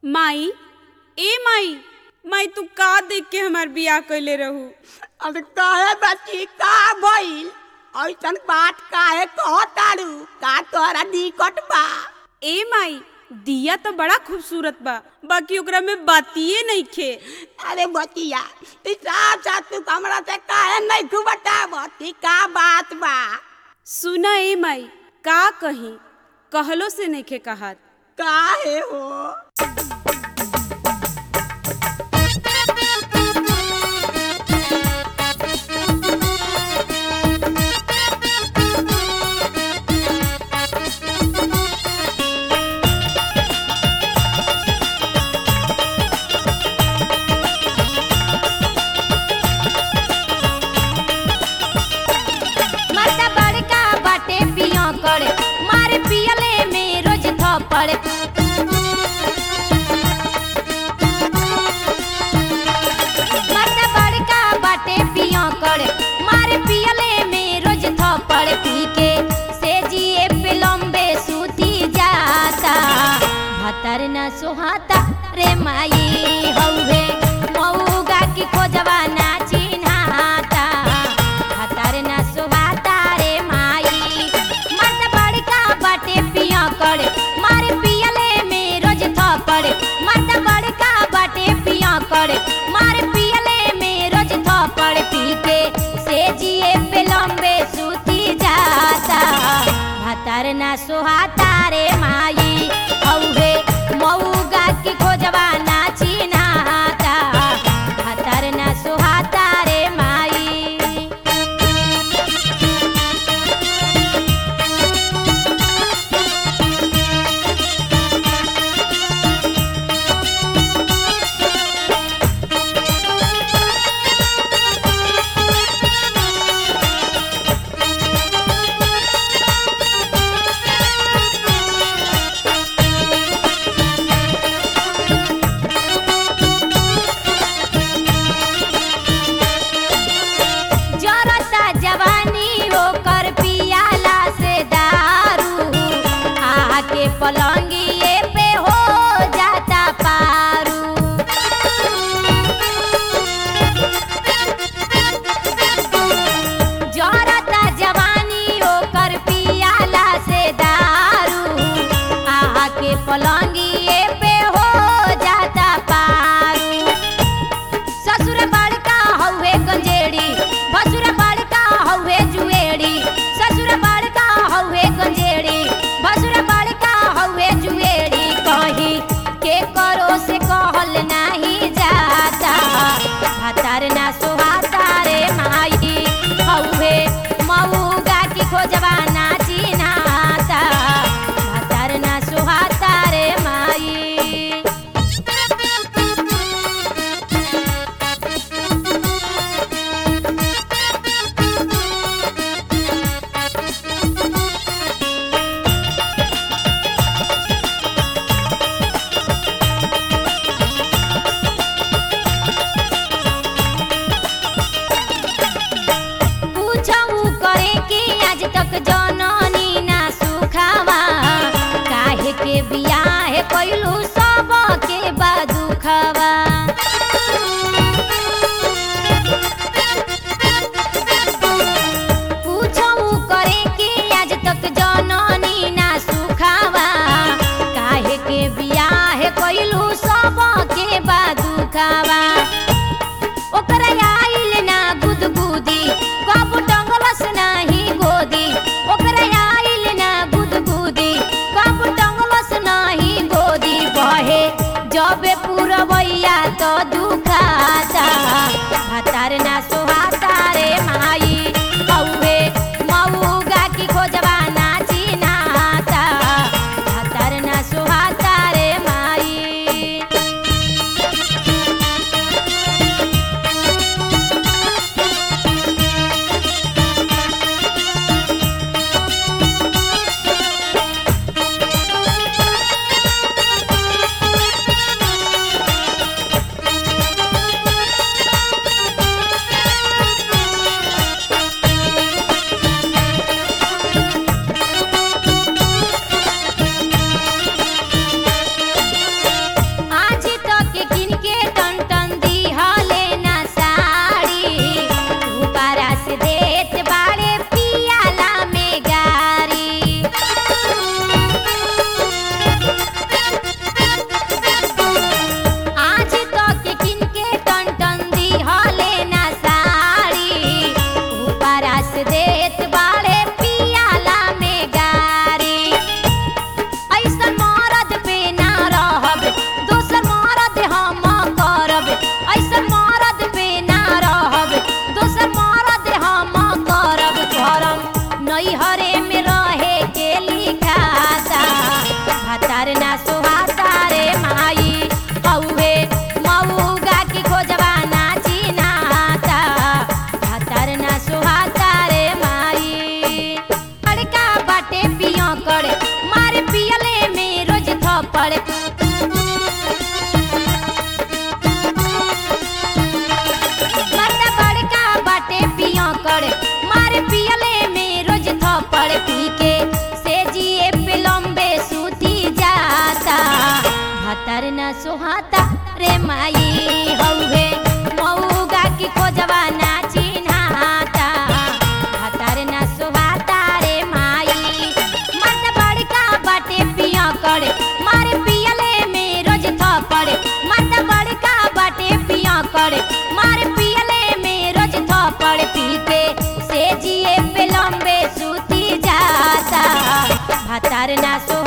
माई ए माई माई तू का देख के हमार बियाह कइले रहू अरे काहे बच्ची का भइल ऐसन बात काहे कहतारू का तोहरा दिक्कत बा ए माई दिया तो बड़ा खूबसूरत बा बाकी ओकरा में बातिए नहीं खे अरे बचिया ई साथ साथ तू हमरा से काहे नहीं तू बतावती का बात बा सुना ए माई का कही कहलो से नहीं खे कहत काहे हो मर्दा बड़का बाटे पिया करे मारे पियले में रोज थप्पड़ मर्दा बड़का बाटे पिया करे मारे पियले में रोज थप्पड़ पी के से जिए पे लंबे सूती जाता भतर न सुहाता रे माई हौवे मऊगा की खोजवा ना चिन्हाता भतर न सुहाता रे माई मर्द बड़का बाटे पिया करे मारे पियले में रोज थप्पड़ मर्द बड़का बाटे पिया करे मारे पियले में रोज थप्पड़ पी के से जिए पे लंबे सूती जाता भतर न सुहाता रे माई हौवे मऊगा की खोजवा ना चिन्हाता भतर न सुहाता भातर न सोहाता रे माई हौहे मऊगा की खोजवा ना चिन्हाता भातर न सोहाता रे माई मर्द बड़का बाटे पिया करे मारे पियले में रोज थपड़े मर्द बड़का बाटे पिया करे मारे पियले में रोज थपड़े पी के से जिए पे लंबे सूती जाता भातार ना सो